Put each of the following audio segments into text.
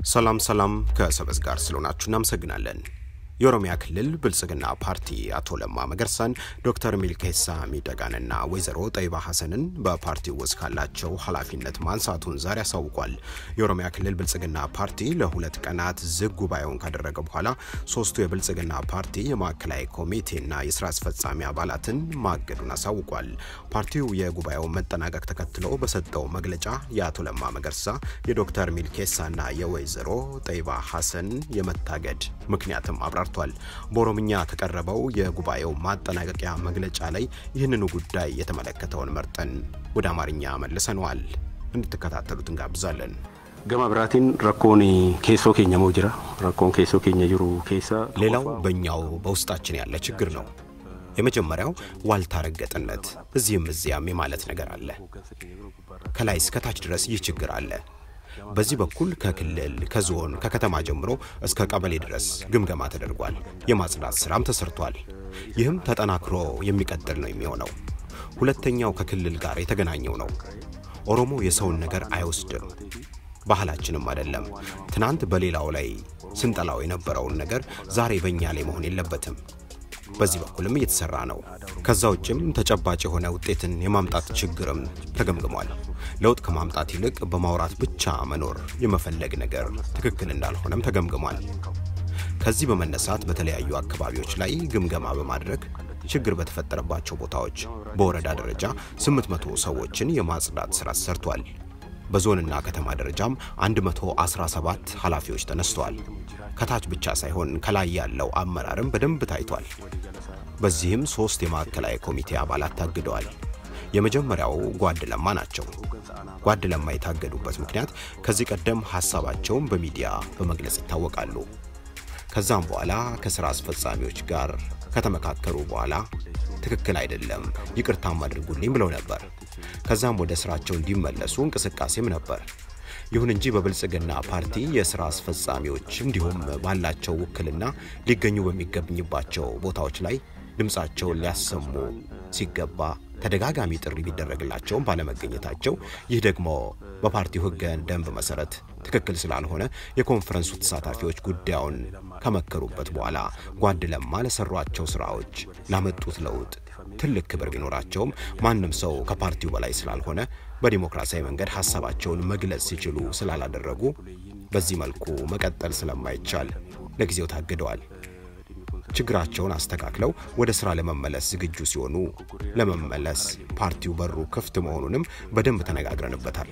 ሰላም ሰላም ከሰበዝ ጋር ስለሆናችሁ እናመሰግናለን። የኦሮሚያ ክልል ብልጽግና ፓርቲ አቶ ለማ መገርሳን ዶክተር ሚልኬሳ ሚደጋንና ወይዘሮ ጠይባ ሐሰንን በፓርቲው ውስጥ ካላቸው ኃላፊነት ማንሳቱን ዛሬ አሳውቋል። የኦሮሚያ ክልል ብልጽግና ፓርቲ ለሁለት ቀናት ዝግ ጉባኤውን ካደረገ በኋላ ሶስቱ የብልጽግና ፓርቲ የማዕከላዊ ኮሚቴና የስራ አስፈጻሚ አባላትን ማገዱን አሳውቋል። ፓርቲው የጉባኤውን መጠናቀቅ ተከትሎ በሰጠው መግለጫ የአቶ ለማ መገርሳ የዶክተር ሚልኬሳና የወይዘሮ ጠይባ ሐሰን የመታገድ ምክንያትም አብራርቷል። በኦሮምኛ ከቀረበው የጉባኤው ማጠናቀቂያ መግለጫ ላይ ይህንኑ ጉዳይ የተመለከተውን መርጠን ወደ አማርኛ መልሰነዋል። እንድትከታተሉት እንጋብዛለን። ገማ ብራቲን ረኮን ኬሶ ኬኛ ሞ ጅራ ረኮን ኬሶ ኬኛ ጅሩ ኬሳ ሌላው በእኛው በውስጣችን ያለ ችግር ነው። የመጀመሪያው ዋልታ ረገጥነት፣ እዚህም እዚያም የማለት ነገር አለ። ከላይ እስከታች ድረስ ይህ ችግር አለ። በዚህ በኩል ከክልል ከዞን ከከተማ ጀምሮ እስከ ቀበሌ ድረስ ግምገማ ተደርጓል። የማጽዳት ስራም ተሰርቷል። ይህም ተጠናክሮ የሚቀጥል ነው የሚሆነው። ሁለተኛው ከክልል ጋር የተገናኘው ነው። ኦሮሞ የሰውን ነገር አይወስድም፣ ባህላችንም አይደለም። ትናንት በሌላው ላይ ስንጠላው የነበረውን ነገር ዛሬ በእኛ ላይ መሆን የለበትም። በዚህ በኩልም እየተሰራ ነው። ከዛ ውጭም ተጨባጭ የሆነ ውጤትን የማምጣት ችግርም ተገምግሟል። ለውጥ ከማምጣት ይልቅ በማውራት ብቻ መኖር የመፈለግ ነገር ትክክል እንዳልሆነም ተገምግሟል። ከዚህ በመነሳት በተለያዩ አካባቢዎች ላይ ግምገማ በማድረግ ችግር በተፈጠረባቸው ቦታዎች በወረዳ ደረጃ 800 ሰዎችን የማጽዳት ስራ ተሰርቷል። በዞንና ከተማ ደረጃም 117 ኃላፊዎች ተነስተዋል። ከታች ብቻ ሳይሆን ከላይ ያለው አመራርም በደንብ ታይቷል። በዚህም ሶስት የማዕከላዊ ኮሚቴ አባላት ታግደዋል። የመጀመሪያው ጓድ ለማ ናቸው። ጓድ ለማ የታገዱበት ምክንያት ከዚህ ቀደም ሀሳባቸውን በሚዲያ በመግለጽ ይታወቃሉ። ከዛም በኋላ ከስራ አስፈጻሚዎች ጋር ከተመካከሩ በኋላ ትክክል አይደለም፣ ይቅርታም አድርጉልኝ ብለው ነበር። ከዛም ወደ ስራቸው እንዲመለሱ እንቅስቃሴም ነበር። ይሁን እንጂ በብልጽግና ፓርቲ የስራ አስፈጻሚዎች እንዲሁም ባላቸው ውክልና ሊገኙ በሚገኝባቸው ቦታዎች ላይ ድምፃቸውን ሊያሰሙ ሲገባ ተደጋጋሚ ጥሪ ቢደረግላቸውም ባለመገኘታቸው ይህ ደግሞ በፓርቲው ሕገ ደንብ መሰረት ትክክል ስላልሆነ የኮንፈረንሱ ተሳታፊዎች ጉዳዩን ከመከሩበት በኋላ ጓድ ለማ ለሰሯቸው ስራዎች ላመጡት ለውጥ ትልቅ ክብር ቢኖራቸውም ማንም ሰው ከፓርቲው በላይ ስላልሆነ በዲሞክራሲያዊ መንገድ ሀሳባቸውን መግለጽ ሲችሉ ስላላደረጉ በዚህ መልኩ መቀጠል ስለማይቻል ለጊዜው ታግደዋል። ችግራቸውን አስተካክለው ወደ ስራ ለመመለስ ዝግጁ ሲሆኑ ለመመለስ ፓርቲው በሩ ክፍት መሆኑንም በደንብ ተነጋግረንበታል።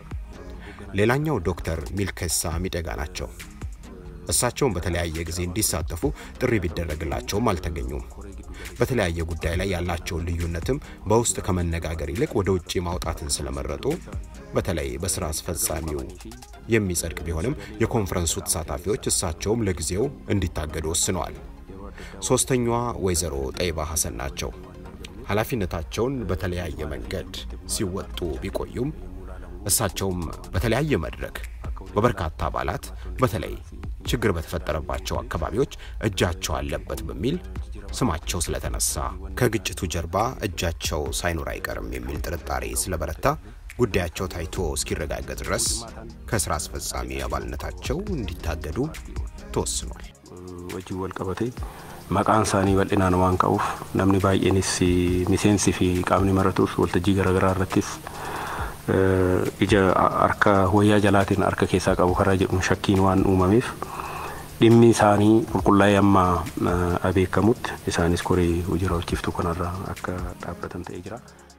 ሌላኛው ዶክተር ሚልኬሳ ሚደጋ ናቸው። እሳቸውን በተለያየ ጊዜ እንዲሳተፉ ጥሪ ቢደረግላቸውም አልተገኙም። በተለያየ ጉዳይ ላይ ያላቸውን ልዩነትም በውስጥ ከመነጋገር ይልቅ ወደ ውጭ ማውጣትን ስለመረጡ በተለይ በስራ አስፈጻሚው የሚጸድቅ ቢሆንም የኮንፈረንሱ ተሳታፊዎች እሳቸውም ለጊዜው እንዲታገዱ ወስነዋል። ሶስተኛዋ ወይዘሮ ጠይባ ሐሰን ናቸው። ኃላፊነታቸውን በተለያየ መንገድ ሲወጡ ቢቆዩም እሳቸውም በተለያየ መድረክ በበርካታ አባላት በተለይ ችግር በተፈጠረባቸው አካባቢዎች እጃቸው አለበት በሚል ስማቸው ስለተነሳ ከግጭቱ ጀርባ እጃቸው ሳይኖር አይቀርም የሚል ጥርጣሬ ስለበረታ ጉዳያቸው ታይቶ እስኪረጋገጥ ድረስ ከስራ አስፈጻሚ አባልነታቸው እንዲታገዱ ተወስኗል። wajjin wal qabate maqaan isaanii bal'inaan waan ka'uuf namni baay'eenis miseensi fi qaamni maratus waltajjii garaagaraa irrattis ija harka wayyaa jalaatiin harka keessaa qabu karaa jedhuun shakkiin waan uumameef dhimmi isaanii qulqullaa'ee amma abeekamutti isaanis koree hojii raawwachiiftuu kanarraa akka dhaabbatan ta'ee jira.